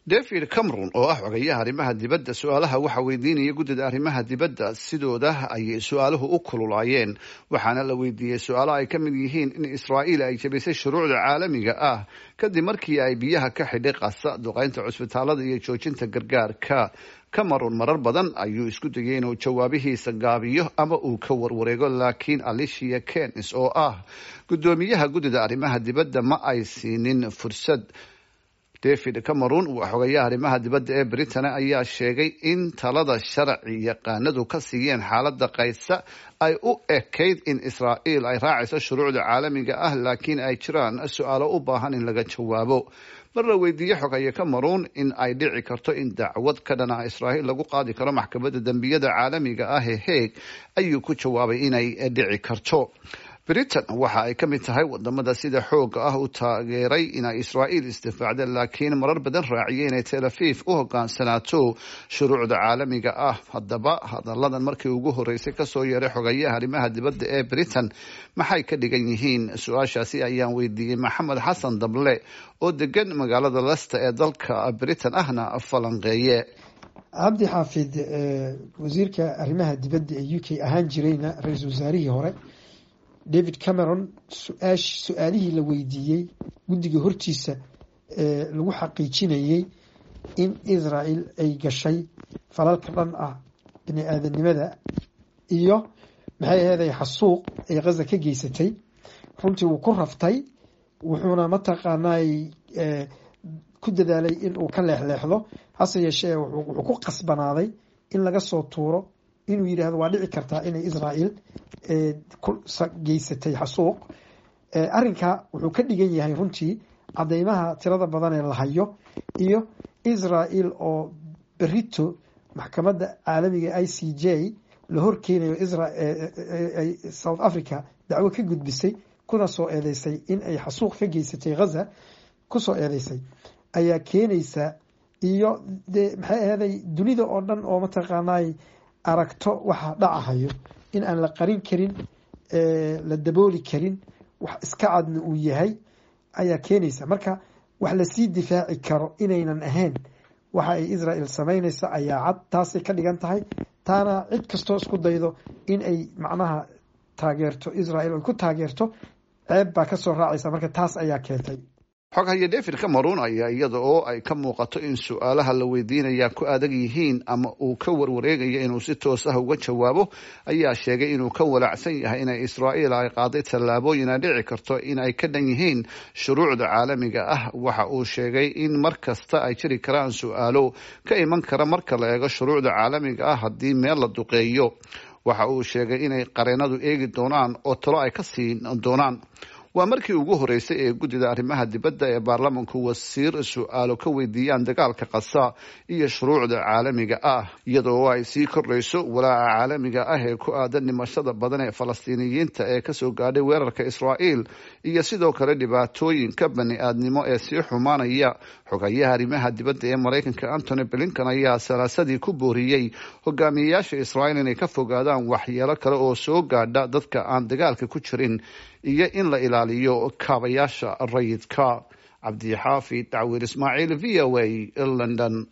david cameron oo ah xogayaha arrimaha dibadda su-aalaha waxa weydiinaya guddida arrimaha dibadda sidooda ayay su-aaluhu u kululaayeen waxaana la weydiiyey su-aalo ay ka mid yihiin in israa'iil ay jabisay shuruucda caalamiga ah kadib markii ay biyaha ka xidhay qasa duqeynta cusbitaalada iyo joojinta gargaarka cameron marar badan ayuu isku dayay inuu jawaabihiisa gaabiyo ama uu ka warwareego laakiin alicia kenis oo ah guddoomiyaha guddida arrimaha dibadda ma ay siinin fursad david cameron waa xogayaha arrimaha dibadda ee britain ayaa sheegay in talada sharci yaqaanadu ka siiyeen xaaladda kaysa ay u ekayd in israa'iil ay raacayso shuruucda caalamiga ah laakiin ay jiraan su-aalo u baahan in laga jawaabo mar la weydiiyey xogaye cameron in ay dhici karto in dacwad ka dhana israa'iil lagu qaadi karo maxkamadda dembiyada caalamiga ah ee heeg ayuu ku jawaabay inay dhici karto britain waxa ay ka mid tahay wadamada sida xooga ah u taageeray inay israa'iil isdifaacda laakiin marar badan raaciyay inay tel aviv u hogaansanaato shuruucda caalamiga ah haddaba hadalladan markii ugu horeysay kasoo yeeray xogayaha arrimaha dibadda ee britain maxay ka dhigan yihiin su-aashaasi ayaan weydiiyey maxamed xasan dable oo degan magaalada lester ee dalka britain ahna falanqeeye cabdi xaafid wasiirka arrimaha dibadda ee u k ahaan jirayna ra-iisul wasaarihii hore david cameron su-aash su-aalihii la weydiiyey guddiga hortiisa ee lagu xaqiijinayey in israel ay gashay falalka dhan ah bini aadanimada iyo maxay aheeday xasuuq ay khaza ka geysatay runtii wuu ku raftay wuxuuna mataqaanaay ku dadaalay in uu ka leexleexdo hase yeeshee wuxuu ku qasbanaaday in laga soo tuuro inuu yidhaahdo waa dhici kartaa inay israel geysatay xasuuq arrinka wuxuu ka dhigan yahay runtii cadeymaha tirada badan ee la hayo iyo israel oo berito maxkamadda caalamiga i c j la horkeenayo south africa dacwo ka gudbisay kuna soo eedeysay in ay xasuuq ka geysatay ghaza kusoo eedeysay ayaa keenaysa iyo de maxay aheeday dunida oo dhan oo mataqaanay aragto waxa dhacahayo in aan la qarin karin la dabooli karin wax iska cadna uu yahay ayaa keenaysa marka wax lasii difaaci karo inaynan ahayn waxa ay israel samaynaysa ayaa cad taasay ka dhigan tahay taana cid kastoo isku daydo in ay macnaha taageerto israel ay ku taageerto ceeb baa kasoo raacaysa marka taas ayaa keentay xoghaye david cameron ayaa iyada oo ay ka muuqato in su-aalaha la weydiinaya ku adag yihiin ama uu ka warwareegayo inuu si toos ah uga jawaabo ayaa sheegay inuu ka walaacsan yahay inay israa'iil ay qaaday tallaabooyin ay dhici karto in ay ka dhan yihiin shuruucda caalamiga ah waxa uu sheegay in mar kasta ay jiri karaan su-aalo ka iman kara marka la eego shuruucda caalamiga ah haddii meel la duqeeyo waxa uu sheegay inay qareenadu eegi doonaan oo talo ay ka siin doonaan waa markii ugu horeysay ee guddida arrimaha dibadda ee baarlamanku wasiir su-aalo ka weydiiyaan dagaalka qasa iyo shuruucda caalamiga ah iyadoo ay sii kordhayso walaaca caalamiga ah ee ku aadan dhimashada badan ee falastiiniyiinta ee kasoo gaadhay weerarka israa'iil iyo sidoo kale dhibaatooyinka bani aadnimo ee sii xumaanaya xogayaha arrimaha dibadda ee maraykanka antony blinkan ayaa salaasadii ku booriyey hogaamiyeyaasha israa'iil inay ka fogaadaan waxyeelo kale oo soo gaadha dadka aan dagaalka ku jirin iyo in la ilaaliyo kaabayaasha rayidka cabdixaafid dacwiir ismaaciil v o a london